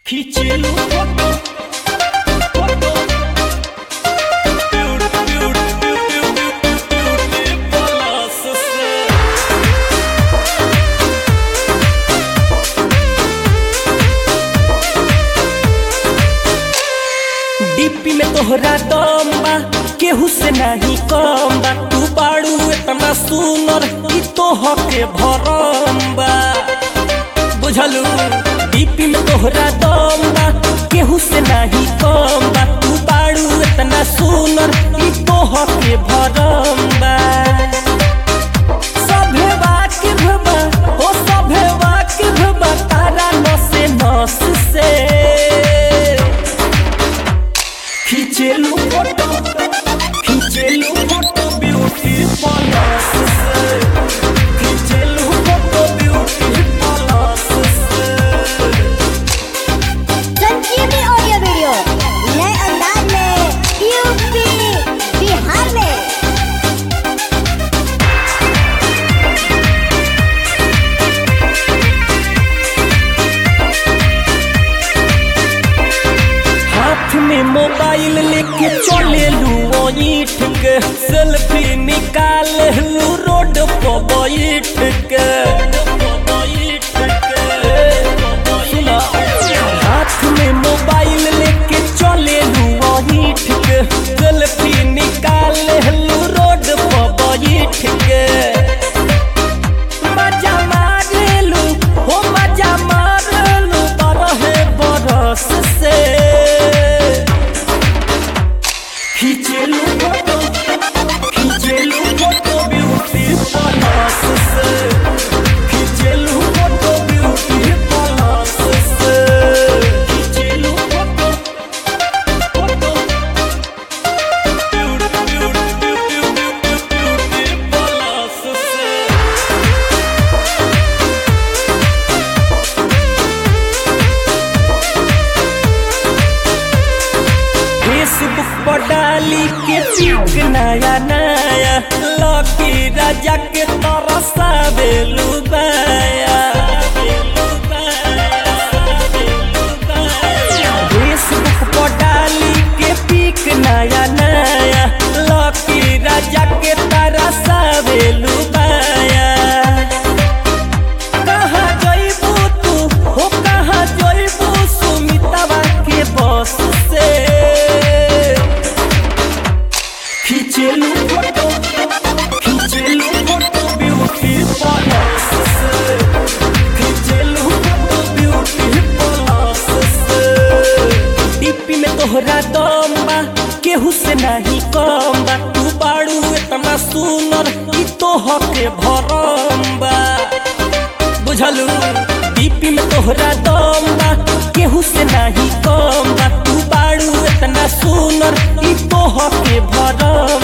खींचेलू photo photo beauty beauty beauty beauty beauty plus से DP में तोहरा दम बा केहू से नहीं कम बा तू बाड़ू इतना सुनर कि तोह के भरम बा बुझलू डीपी में तोहरा दम बा केहू से नहीं कम बा तू बाड़ू इतना सुनर कि तोह के भरम बा सभे वाकिफ बा ओ सभे वाकिफ बा तारा नसे नस से खींचेलू फोटो खींचेलू फोटो ब्यूटी प्लस से खींचेलू फोटो ब्यूटी प्लस से संजीवनी ऑडियो वीडियो नए अंदाज में यूपी बिहार में हाथ में मोबाइल लेके चले लू ईट के सेल्फी निकाल लू रोड पर बैठ के सुना, हाथ में मोबाइल लेके चले लू ईट के सेल्फी निकाल लू रोड पर बैठ के मजा मारेलू हो मजा मारेलू बरहे बरस से खींचेलू फोटो खींचेलू फोटो ब्यूटी प्लस से खींचेलू फोटो ब्यूटी प्लस से खींचेलू photo photo beauty beauty beauty beauty plus से फेसबुक पर डाली के पिक नया नया लकी राजा के तरसा बेलू बाया फेसबुक पर डाली के पिक नया नया लकी राजा के तरसा बेलू बाया कहाँ जइबू तू हो कहाँ जइबू सुमितवा के बस से खींचेलू फोटो खींचेलू फोटो ब्यूटी प्लस से खींचेलू फोटो ब्यूटी प्लस से डीपी में तोहरा दम बा केहू से नहीं कम बा तू बाड़ू इतना सुनर कि तोह के भरम बा बुझलू डीपी में तोहरा दम बा केहू से नहीं कम बा तू बाड़ू इतना सुनर कि तोह के भरम